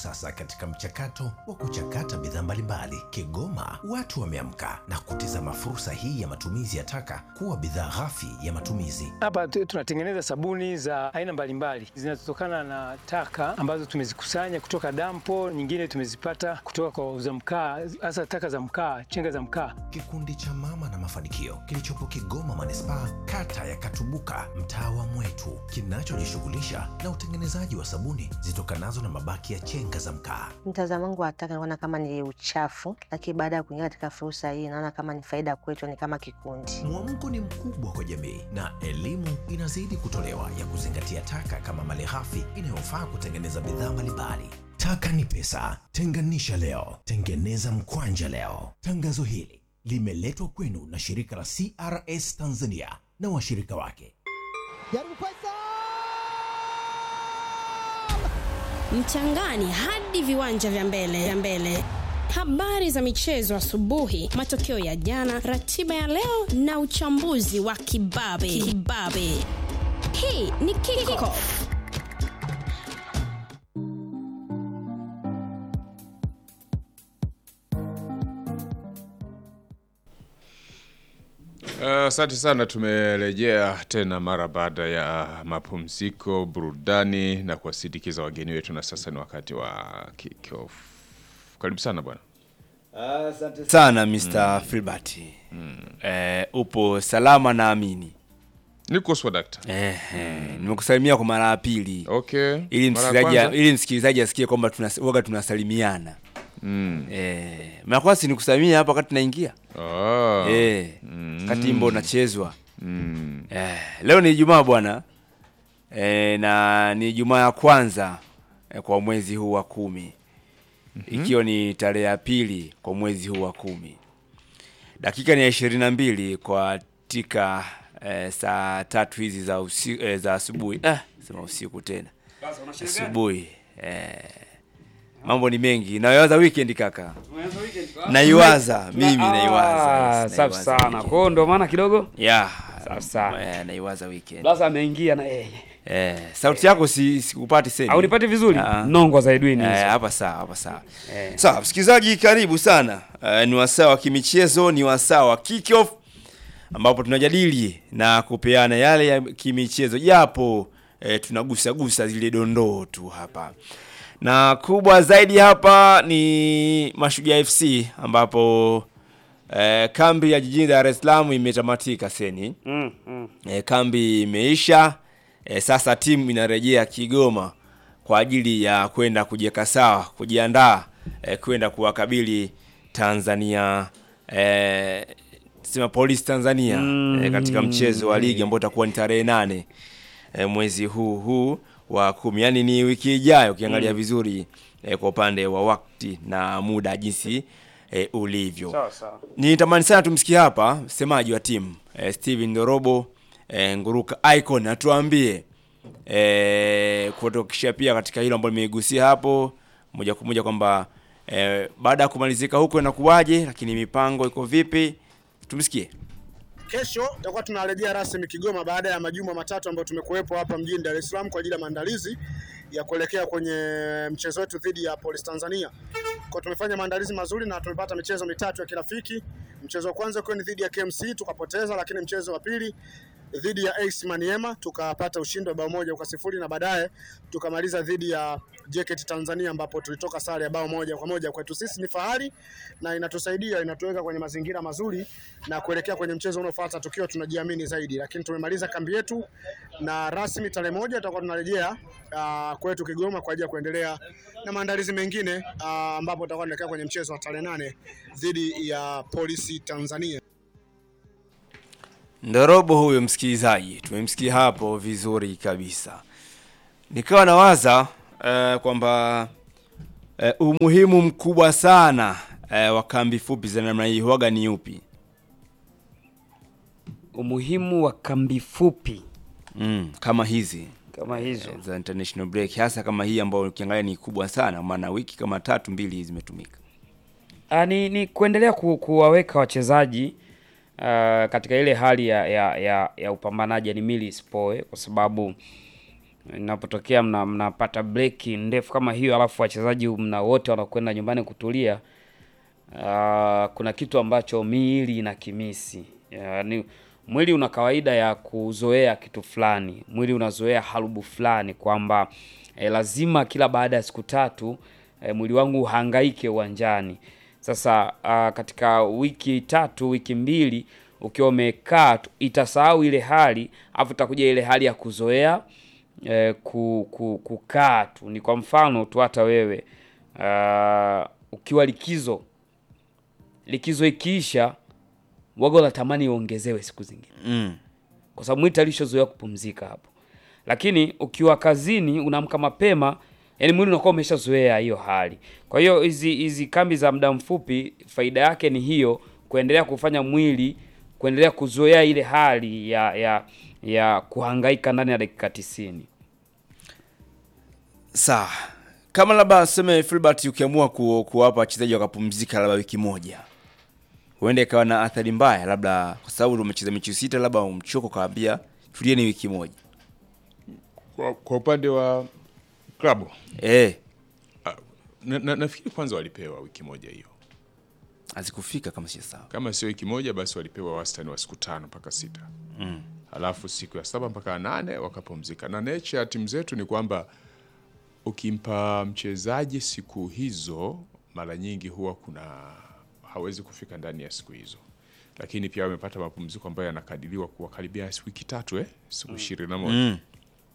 sasa katika mchakato wa kuchakata bidhaa mbalimbali. Kigoma watu wameamka na kutizama fursa hii ya matumizi ya taka kuwa bidhaa ghafi ya matumizi. Hapa tu- tunatengeneza sabuni za aina mbalimbali zinazotokana na taka ambazo tumezikusanya kutoka dampo, nyingine tumezipata kutoka kwa wauza mkaa, hasa taka za mkaa, chenga za mkaa. Kikundi cha Mama na Mafanikio kilichopo Kigoma manispaa, kata ya Katubuka, mtaa wa Mwetu, kinachojishughulisha na utengenezaji wa sabuni zitokanazo na mabaki ya chenga za mkaa. Mtazamo wangu wa taka naona kama ni uchafu, lakini baada ya kuingia katika fursa hii naona kama ni faida kwetu, ni kama kikundi. Mwamko ni mkubwa kwa jamii na elimu inazidi kutolewa ya kuzingatia taka kama malighafi inayofaa kutengeneza bidhaa mbalimbali. Taka ni pesa, tenganisha leo, tengeneza mkwanja leo. Tangazo hili limeletwa kwenu na shirika la CRS Tanzania na washirika wake. Jaribu Faisal! mchangani hadi viwanja vya mbele vya mbele habari za michezo asubuhi matokeo ya jana ratiba ya leo na uchambuzi wa kibabe kibabe hii ni kickoff Asante sana, tumerejea tena mara baada ya mapumziko, burudani na kuwasindikiza wageni wetu, na sasa ni wakati wa kickoff. Karibu sana bwana. Asante sana Mr. Filbert. Eh, upo salama na amini. Niko swadakta. Eh, eh, nimekusalimia kwa mara ya pili. Okay. Ili Mara ya msikilizaji kwanza? ili msikilizaji asikie kwamba tunas, waga tunasalimiana. Mm. Eh, mara kwanza si nikusalimia hapa wakati naingia. Ah. Eh, Mm. kati wimbo unachezwa. Mm. Eh, leo ni Ijumaa bwana. Eh, na ni Ijumaa ya kwanza eh, kwa mwezi huu wa kumi. Ikiwa ni tarehe ya pili kwa mwezi huu wa kumi. Dakika ni ya ishirini na mbili kwa tika eh, saa tatu hizi za usi, eh, za asubuhi. Eh, sema usiku tena. Asubuhi. Eh, mambo ni mengi. Naiwaza weekend kaka. Naiwaza mimi naiwaza. Ah, yes, safi naiwaza sana. weekend. Kwa hiyo ndo maana kidogo Yeah. Safi sana. Eh, naiwaza weekend. Blaza ameingia na yeye. Eh, sauti yako si sikupati sasa. Au nipati vizuri? Ah. Nongo za Edwin Eh, hizo. hapa sawa, hapa sawa. Eh. Sawa, msikilizaji karibu sana. Eh, ni wasaa wa kimichezo, ni wasaa wa kick off ambapo tunajadili na kupeana yale ya kimichezo japo eh, tunagusa gusa zile dondoo tu hapa. Na kubwa zaidi hapa ni Mashujaa FC ambapo eh, kambi ya jijini Dar es Salaam imetamatika seni. Mm, mm. E, kambi imeisha. E, sasa timu inarejea Kigoma kwa ajili ya kwenda kujiweka sawa, kujiandaa e, kwenda kuwakabili Tanzania e, sema Police Tanzania e, katika mchezo wa ligi ambao utakuwa ni tarehe nane e, mwezi huu huu wa kumi, yaani ni wiki ijayo ukiangalia vizuri e, kwa upande wa wakati na muda jinsi e, ulivyo. Sawa sawa. Nitamani sana tumsikie hapa msemaji wa timu eh, Steven Ndorobo eh, Nguruka Icon atuambie eh, kutokishia pia katika hilo ambalo nimeigusia hapo moja kwa moja kwamba eh, baada ya kumalizika huko inakuwaje, lakini mipango iko vipi? Tumsikie. Kesho tutakuwa tunarejea rasmi Kigoma baada ya majuma matatu ambayo tumekuwepo hapa mjini Dar es Salaam kwa ajili ya maandalizi ya kuelekea kwenye mchezo wetu dhidi ya Police Tanzania. Kwa tumefanya maandalizi mazuri na tumepata michezo mitatu ya kirafiki. Mchezo wa kwanza ukiwa ni dhidi ya KMC tukapoteza, lakini mchezo wa pili dhidi ya AS Maniema tukapata ushindi wa bao moja kwa sifuri na baadaye tukamaliza dhidi ya JKT Tanzania ambapo tulitoka sare ya bao moja kwa moja. Kwetu sisi ni fahari na inatusaidia, inatuweka kwenye mazingira mazuri na kuelekea kwenye mchezo unaofuata tukiwa tunajiamini zaidi. Lakini tumemaliza kambi yetu na rasmi tarehe moja tutakuwa tunarejea uh, kwetu Kigoma kwa ajili ya kuendelea na maandalizi mengine uh, ambapo tutakuwa tunaelekea kwenye mchezo wa tarehe nane dhidi ya Polisi Tanzania. Ndorobo huyo msikilizaji, tumemsikia hapo vizuri kabisa. Nikawa nawaza uh, kwamba uh, umuhimu mkubwa sana uh, wa kambi fupi za namna hii huwaga ni upi? Umuhimu wa kambi fupi Mm, kama hizi kama hizo. eh, za international break, hasa kama hii ambayo ukiangalia ni kubwa sana, maana wiki kama tatu mbili zimetumika. Ah, ni, ni kuendelea ku, kuwaweka wachezaji uh, katika ile hali ya, ya, ya, ya upambanaji yani milice poe, kwa sababu inapotokea mna, mnapata break ndefu kama hiyo, alafu wachezaji mna wote wanakwenda nyumbani kutulia, uh, kuna kitu ambacho miili ina kimisi yani, mwili una kawaida ya kuzoea kitu fulani, mwili unazoea harubu fulani kwamba eh, lazima kila baada ya siku tatu eh, mwili wangu uhangaike uwanjani. Sasa uh, katika wiki tatu wiki mbili ukiwa umekaa tu, itasahau ile hali afu itakuja ile hali ya kuzoea eh, ku, ku, kukaa tu. Ni kwa mfano tu hata wewe uh, ukiwa likizo likizo ikiisha waga unatamani iongezewe siku zingine Mm. kwa sababu mwili tayari ushazoea kupumzika hapo. Lakini ukiwa kazini unaamka mapema, yani mwili unakuwa umeshazoea hiyo hali. Kwa hiyo hizi hizi kambi za muda mfupi, faida yake ni hiyo, kuendelea kufanya mwili kuendelea kuzoea ile hali ya ya ya kuhangaika ndani ya dakika tisini. Sawa, kama labda seme Filbert, ukiamua ku, kuwapa wachezaji wakapumzika labda wiki moja, huenda ikawa na athari mbaya, labda kwa sababu umecheza mechi sita, labda umchoko, kaambia tulieni wiki moja Kwa, kwa upande wa klabu eh, na, na, nafikiri kwanza walipewa wiki moja hiyo, hazikufika kama si sawa. kama sio wiki moja basi walipewa wastani wa siku tano mpaka sita mm. Halafu siku ya saba mpaka ya nane wakapumzika, na nature ya timu zetu ni kwamba ukimpa mchezaji siku hizo, mara nyingi huwa kuna hawezi kufika ndani ya siku hizo, lakini pia wamepata mapumziko ambayo yanakadiriwa kuwa karibia wiki tatu eh, siku ishirini na moja Mm.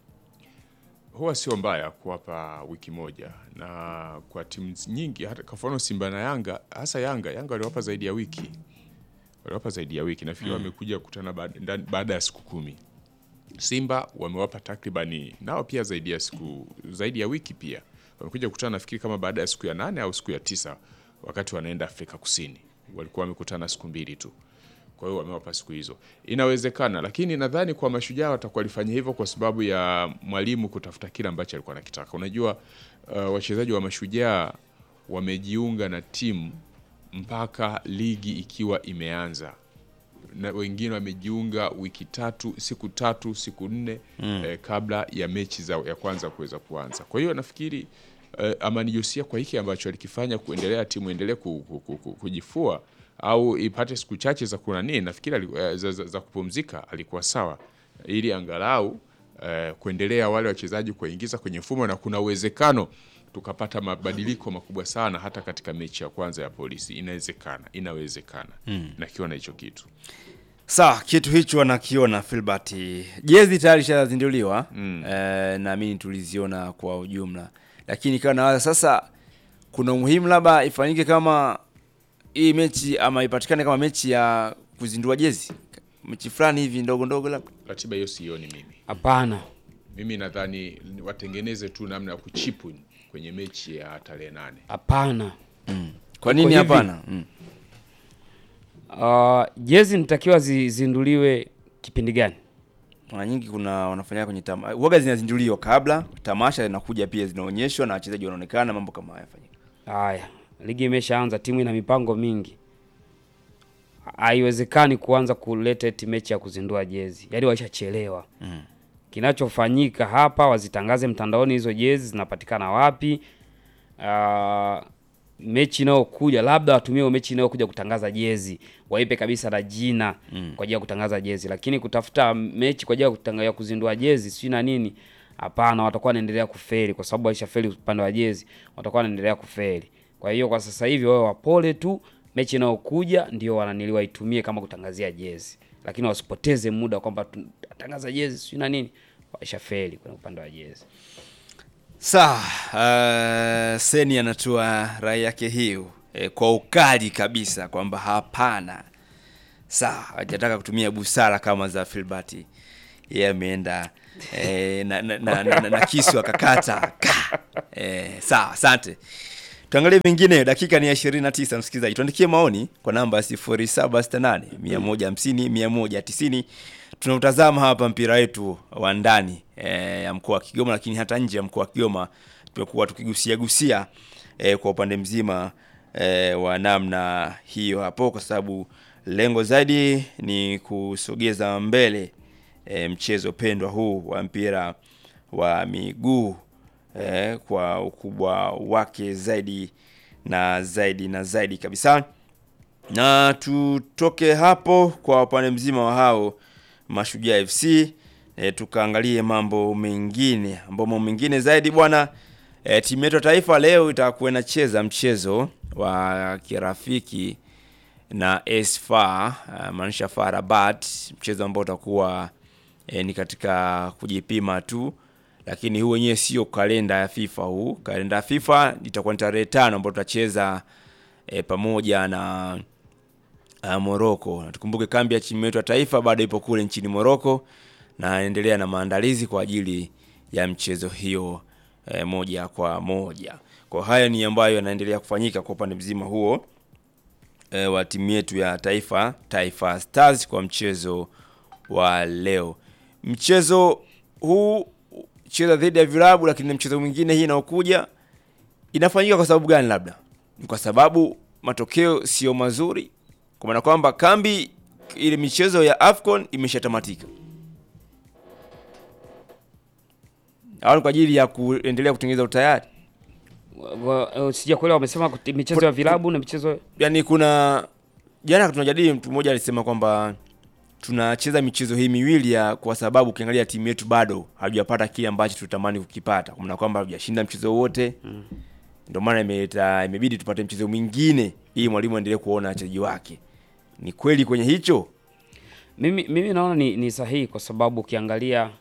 huwa sio mbaya kuwapa wiki moja, na kwa timu nyingi, hata kwa mfano Simba na Yanga, hasa Yanga, Yanga waliwapa zaidi ya wiki, waliwapa zaidi ya wiki. Nafikiri wamekuja kukutana baada ndani- baada ya siku kumi. Simba wamewapa takribani nao pia zaidi ya siku zaidi ya wiki, pia wamekuja kukutana nafikiri kama baada ya siku ya nane au siku ya tisa, wakati wanaenda Afrika Kusini, walikuwa wamekutana siku mbili tu kwa hiyo wamewapa siku hizo. Inawezekana, lakini nadhani kwa mashujaa watakuwa walifanya hivyo kwa sababu ya mwalimu kutafuta kile ambacho alikuwa anakitaka. Unajua, uh, wachezaji wa mashujaa wamejiunga na timu mpaka ligi ikiwa imeanza na wengine wamejiunga wiki tatu siku tatu siku nne eh, kabla ya mechi za ya kwanza kuweza kuanza. Kwa hiyo nafikiri eh, Amani Josia kwa hiki ambacho alikifanya kuendelea timu endelee ku, ku, ku, ku, kujifua au ipate siku chache za kuna nini, nafikiri ali- eh, za, za, za kupumzika alikuwa sawa, ili angalau eh, kuendelea wale wachezaji kuwaingiza kwenye mfumo, na kuna uwezekano tukapata mabadiliko makubwa sana hata katika mechi ya kwanza ya polisi. Inawezekana, inawezekana mm. nakiona hicho kitu Sawa, kitu hicho anakiona Filbert. Jezi tayari ishazinduliwa mm. eh, naamini tuliziona kwa ujumla, lakini ikawa nawaza sasa, kuna umuhimu labda ifanyike kama hii mechi ama ipatikane kama mechi ya kuzindua jezi, mechi fulani hivi ndogo ndogo labda ratiba hiyo sioni mimi. Hapana. Mimi nadhani watengeneze tu namna ya kuchipu kwenye mechi ya tarehe nane. Hapana. kwa nini hivi. hapana? Mm. Uh, jezi nitakiwa zizinduliwe kipindi gani? Mara nyingi kuna wanafanya kwenye tama, uoga zinazinduliwa kabla tamasha linakuja, pia zinaonyeshwa na wachezaji wanaonekana, mambo kama haya yafanyika. Haya, ligi imeshaanza, timu ina mipango mingi. Haiwezekani kuanza kuleta eti mechi ya kuzindua jezi, yaani waishachelewa. Mm. Kinachofanyika hapa, wazitangaze mtandaoni hizo jezi zinapatikana wapi. Uh, mechi inayokuja labda watumie hiyo mechi inayokuja kutangaza jezi, waipe kabisa na jina Mm. kwa ajili ya kutangaza jezi, lakini kutafuta mechi kwa ajili ya kutanga- ya kuzindua jezi sijui na nini, hapana, watakuwa wanaendelea kufeli kwa sababu waishafeli upande wa jezi, watakuwa wanaendelea kufeli. Kwa hiyo kwa sasa hivi wao wapole tu, mechi inayokuja ndio wananili waitumie kama kutangazia jezi, lakini wasipoteze muda kwamba tunatangaza jezi sijui na nini, waishafeli kwenye upande wa jezi. Sawa, uh, Seni anatoa rai yake hiyo eh, kwa ukali kabisa kwamba hapana. Sawa, hajataka kutumia busara kama za Filbert. Yeye ameenda eh, na, na, na, na, na, na kisu akakata. Ka! Eh, sawa, asante. Tuangalie mengine, dakika ni ya 29 msikilizaji. Tuandikie maoni kwa namba ya 0768 150 190. Tunautazama hapa mpira wetu wa ndani eh, ya mkoa wa Kigoma, lakini hata nje ya mkoa wa Kigoma tumekuwa tukigusia gusia eh, kwa upande mzima eh, wa namna hiyo hapo, kwa sababu lengo zaidi ni kusogeza mbele eh, mchezo pendwa huu wa mpira wa miguu eh, kwa ukubwa wake zaidi na zaidi na zaidi kabisa na tutoke hapo kwa upande mzima wa hao Mashujaa FC e, tukaangalie mambo mengine ambao mambo mengine zaidi bwana e, timu yetu ya taifa leo itakuwa inacheza mchezo wa kirafiki na AS FAR uh, maanisha FAR Rabat, mchezo ambao utakuwa e, ni katika kujipima tu, lakini huu wenyewe sio kalenda ya FIFA. Huu kalenda ya FIFA itakuwa ni tarehe tano ambao tutacheza e, pamoja na uh, Morocco. Na tukumbuke kambi ya timu yetu ya taifa bado ipo kule nchini Morocco na anaendelea na maandalizi kwa ajili ya mchezo hiyo e, moja kwa moja. Kwa haya ni ambayo yanaendelea kufanyika kwa upande mzima huo e, wa timu yetu ya taifa Taifa Stars kwa mchezo wa leo. Mchezo huu cheza dhidi ya vilabu, lakini mchezo mwingine hii inaokuja inafanyika kwa sababu gani? Labda ni kwa sababu matokeo sio mazuri, kwa maana kwamba kambi ile michezo ya AFCON imeshatamatika, au ni kwa ajili ya kuendelea kutengeneza utayari Wa- wa- Sijakuelewa, wamesema kuti- michezo ya vilabu na michezo yani kuna jana tunajadili, mtu mmoja alisema kwamba tunacheza michezo hii miwili ya kwa sababu ukiangalia timu yetu bado hatujapata kile ambacho tutamani kukipata, kwa maana kwamba hatujashinda mchezo wote mm. Ndio maana imeleta imebidi tupate mchezo mwingine ili mwalimu aendelee kuona wachezaji wake. Ni kweli kwenye hicho mimi, mimi naona ni, ni sahihi kwa sababu ukiangalia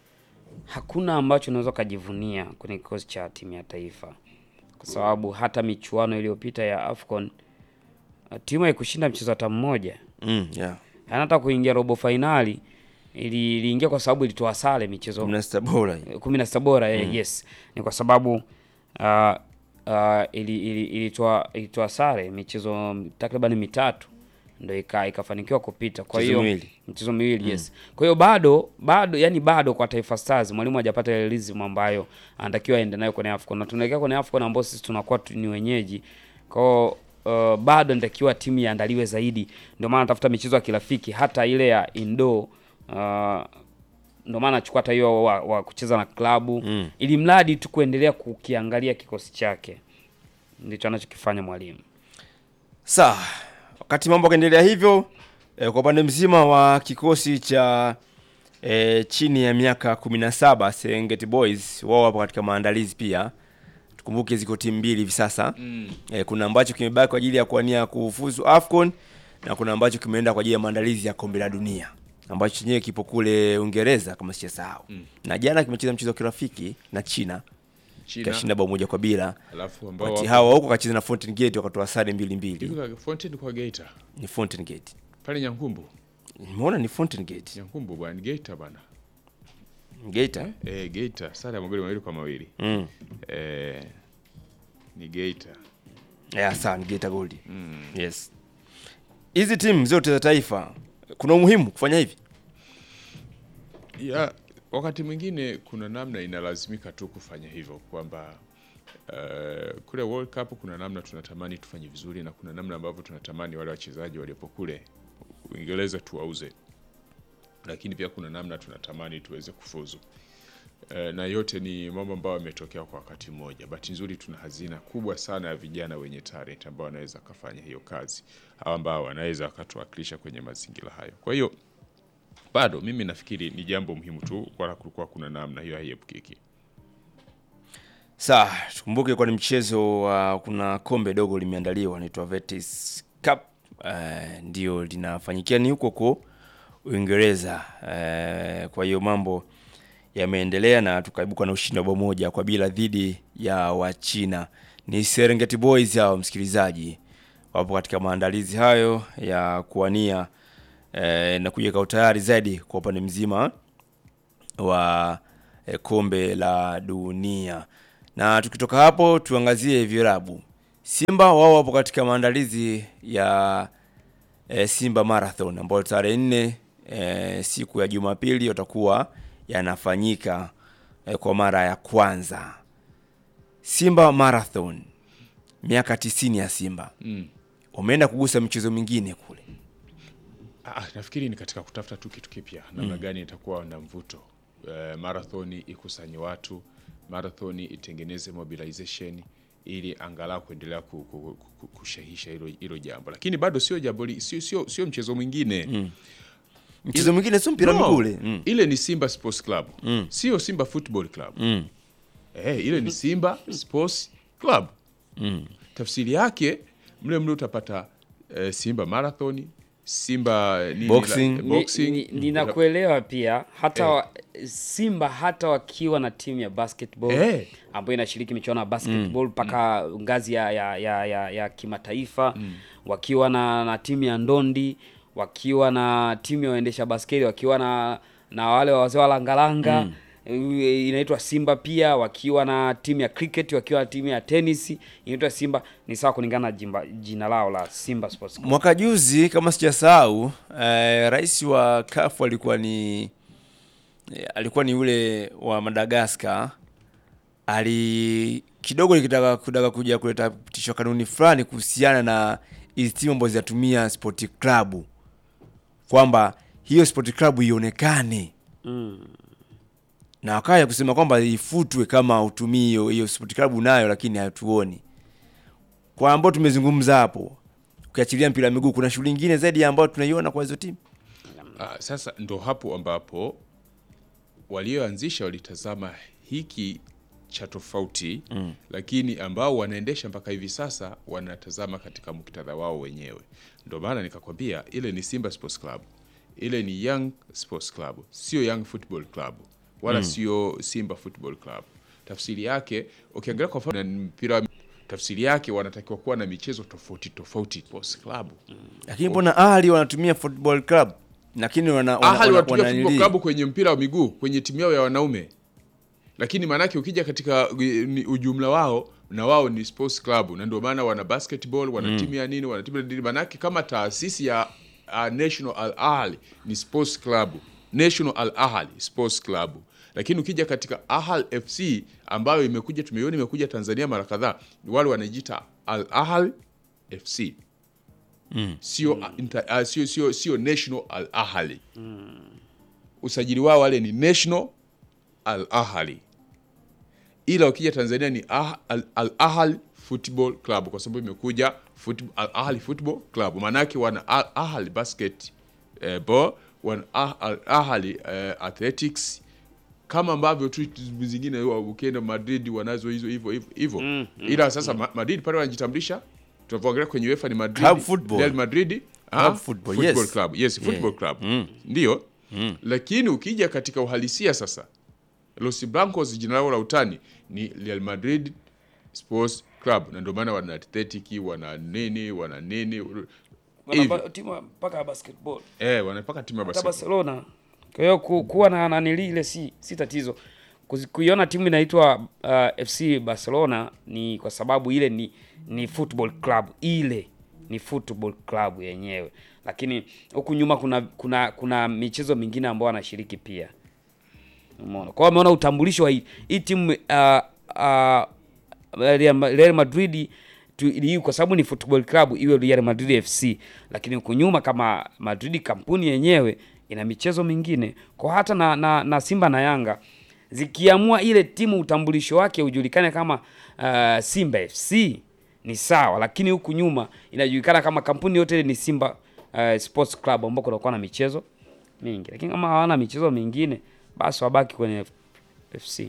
hakuna ambacho unaweza ukajivunia kwenye kikosi cha timu ya taifa, kwa sababu hata michuano iliyopita ya AFCON uh, timu haikushinda mchezo hata mmoja, mm, yeah. Yaani hata kuingia robo fainali ili- iliingia kwa sababu ilitoa sare michezo Kumi na sita bora kumi na sita bora eh, yes, ni kwa sababu uh, uh, ili, ili, ilitoa ilitoa sare michezo takriban mitatu ndo ika, ikafanikiwa kupita. Kwa Michezo hiyo miwili. michezo miwili yes. Kwa hiyo bado bado yani bado kwa Taifa Stars mwalimu hajapata ile rhythm ambayo anatakiwa aende nayo kwenye AFCON na tunaelekea kwenye AFCON ambao sisi tunakuwa tu ni wenyeji kwa hiyo uh, bado inatakiwa timu iandaliwe zaidi, ndio maana natafuta michezo ya kirafiki hata ile ya indoor uh, ndio maana achukua hata hiyo wa, wa kucheza na klabu Mm. ili mradi tu kuendelea kukiangalia kikosi chake, ndicho anachokifanya mwalimu. Sawa, wakati mambo yakaendelea hivyo eh, kwa upande mzima wa kikosi cha eh, chini ya miaka 17 Serengeti Boys, wao wapo katika maandalizi pia. Tukumbuke ziko timu mbili hivi sasa mm. eh, kuna ambacho kimebaki kwa ajili ya kuania kufuzu AFCON na kuna ambacho kimeenda kwa ajili ya maandalizi ya kombe la dunia ambacho chenyewe kipo kule Uingereza kama sijasahau mm. na jana kimecheza mchezo wa kirafiki na China China kashinda bao moja kwa bila. alafu ambao Wakati wako- hawa huko kacheza na Fountain Gate wakatoa sare mbili mbili. hivi kwa Fountain kwa Geita Ni Fountain Gate. pale Nyankumbu Nimeona ni Fountain Gate. Nyankumbu bwana ni Geita bwana Geita. eh Geita sare ya magoli mawili kwa mawili Mm. eh ni Geita Yeah, sawa ni Geita Gold. Yes. Hizi timu zote za taifa kuna umuhimu kufanya hivi. ya wakati mwingine kuna namna inalazimika tu kufanya hivyo kwamba uh, kule World Cup kuna namna tunatamani tufanye vizuri na kuna namna ambavyo tunatamani wale wachezaji waliopo kule Uingereza tuwauze, lakini pia kuna namna tunatamani tuweze kufuzu. Uh, na yote ni mambo ambayo yametokea kwa wakati mmoja. Bahati nzuri tuna hazina kubwa sana ya vijana wenye talent ambao wanaweza kafanya hiyo kazi au ambao wanaweza wakatuwakilisha kwenye mazingira hayo. Kwa hiyo bado mimi nafikiri ni jambo muhimu tu, wala kulikuwa kuna namna hiyo haiepukiki. Sawa, tukumbuke kwa ni mchezo wa kuna kombe dogo limeandaliwa inaitwa Vetis Cup. Uh, ndio linafanyikia ni huko huko Uingereza. Uh, kwa hiyo mambo yameendelea na tukaibuka na ushindi wa bao moja kwa bila dhidi ya Wachina. Ni Serengeti Boys hao, msikilizaji, wapo katika maandalizi hayo ya kuwania eh, na kujiweka utayari zaidi kwa upande mzima wa eh, kombe la dunia. Na tukitoka hapo tuangazie vilabu. Simba wao wapo katika maandalizi ya eh, Simba Marathon ambayo tarehe nne eh, siku ya Jumapili yatakuwa yanafanyika eh, kwa mara ya kwanza. Simba Marathon, miaka tisini ya Simba Mm. wameenda kugusa michezo mingine kule. Ah, nafikiri ni katika kutafuta tu kitu kipya, namna gani itakuwa na mvuto eh, marathoni ikusanye watu, marathoni itengeneze mobilization ili angalau kuendelea ku- ku- ku- kushahisha hilo hilo jambo, lakini bado sio jambo li- sio sio sio mchezo mwingine Mchezo mwingine sio mpira No, miguu ule. Mm. ile ni Simba Sports Club sio Simba Football Club Mm. eh, ile ni Simba Sports Club tafsiri yake mle mle utapata eh, Simba Marathon, Simba nini, Boxing. la- Ni- boxing. ni- Ninakuelewa pia hata wa, Simba hata wakiwa na timu ya basketball Eh. ambayo inashiriki michuano ya basketball mpaka ngazi ya, ya, ya, ya, ya kimataifa wakiwa na, na timu ya ndondi wakiwa na timu ya waendesha basketi wakiwa na na wale wazee wa langalanga eh, inaitwa Simba pia wakiwa na timu ya cricket wakiwa na timu ya tennis inaitwa Simba ni sawa kulingana na jimba- jina lao la Simba Sports Club. Mwaka juzi kama sijasahau, eh, rais wa CAF alikuwa ni eh, alikuwa ni yule wa Madagascar. Ali kidogo likitaka kutaka kuja kuleta pitisho kanuni fulani kuhusiana na hizi timu ambazo zinatumia sport club, kwamba hiyo sport club ionekane na wakaya kusema kwamba ifutwe kama utumii hiyo hiyo sport club nayo, lakini hatuoni kwa ambao tumezungumza hapo, ukiachilia mpira wa miguu, kuna shughuli nyingine zaidi ya ambayo tunaiona kwa hizo timu. Ah, sasa ndo hapo ambapo walioanzisha walitazama hiki cha tofauti mm. lakini ambao wanaendesha mpaka hivi sasa wanatazama katika muktadha wao wenyewe. Ndo maana nikakwambia ile ni Simba Sports Club, ile ni Young Sports Club, sio Young Football Club wala sio Simba Football Club. Tafsiri yake ukiangalia kwa mfano na mpira wa- tafsiri yake wanatakiwa kuwa na michezo tofauti tofauti sports club Lakini mbona Ahli wanatumia football club, lakini wana, wana, Ahali wana, wanatumia wana football nili- club kwenye mpira wa miguu kwenye timu yao ya wanaume, lakini maanake ukija katika eh, ni ujumla wao na wao ni sports club, na ndio maana wana basketball, wana timu ya nini, wana timu ya nini. Maanake kama taasisi ya uh, National Al Ahly ni sports club, National Al Ahly Sports Club. Lakini ukija katika Ahly FC ambayo imekuja tumeiona imekuja Tanzania mara kadhaa, wale wanajiita Al Ahly FC sio inter- ah, sio sio sio National Al Ahly usajili wao wale ni National Al Ahly, ila ukija Tanzania ni ah, Al, Al Ahly Football Club kwa sababu imekuja foot, Al Ahly Football Club, maanake wana Al Ahly basket eh, ball, wana Ah- Al Ahly eh, athletics kama ambavyo tu timu zingine wa- ukienda Madrid wanazo hizo hivyo hivyo hivyo, ila sasa Ma- Madrid pale wanajitambulisha, tunavyoangalia kwenye UEFA ni Madrid, Club football. Real Madrid ah, Club football, yes. club yes, football club ndio lakini ukija katika uhalisia sasa Los Blancos jina lao la utani ni Real Madrid Sports Club, na ndio maana wana athletic wana nini wana nini hivi. timu mpaka ya basketball eh, wanapaka timu ya hata basketball. Barcelona. Kwa hiyo ku, kuwa na nanili ile si, si tatizo. Kuzi- Kuiona timu inaitwa uh, FC Barcelona ni kwa sababu ile ni ni football club, ile ni football club yenyewe, lakini huku nyuma kuna kuna kuna michezo mingine ambayo wanashiriki pia. Umeona, kwa hiyo wameona utambulisho wa hii hii timu uh, uh, Real Ma- Real Madrid tu, hii kwa sababu ni football club iwe Real Madrid FC, lakini huku nyuma kama Madrid kampuni yenyewe ina michezo mingine kwa hata na, na, na Simba na Yanga zikiamua ile timu utambulisho wake ujulikane kama uh, Simba FC ni sawa, lakini huku nyuma inajulikana kama kampuni yote ile ni Simba uh, Sports Club ambao kunakuwa na michezo mingi, lakini kama hawana michezo mingine basi wabaki kwenye FC.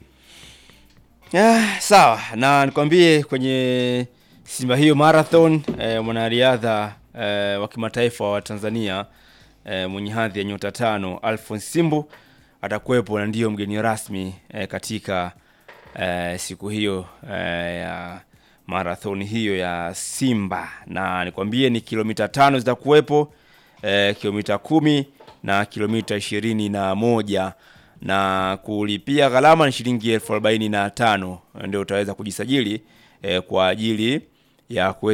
Ah, sawa na nikwambie kwenye Simba hiyo marathon eh, mwanariadha eh, wa kimataifa wa Tanzania eh, mwenye hadhi ya nyota tano Alphonse Simbu atakuwepo na ndiyo mgeni rasmi eh, katika eh, siku hiyo eh, ya marathon hiyo ya Simba, na nikwambie ni kilomita tano zitakuwepo eh, kilomita kumi na kilomita ishirini na moja na kulipia gharama ni shilingi elfu arobaini na tano ndio utaweza kujisajili eh, kwa ajili ya kuweza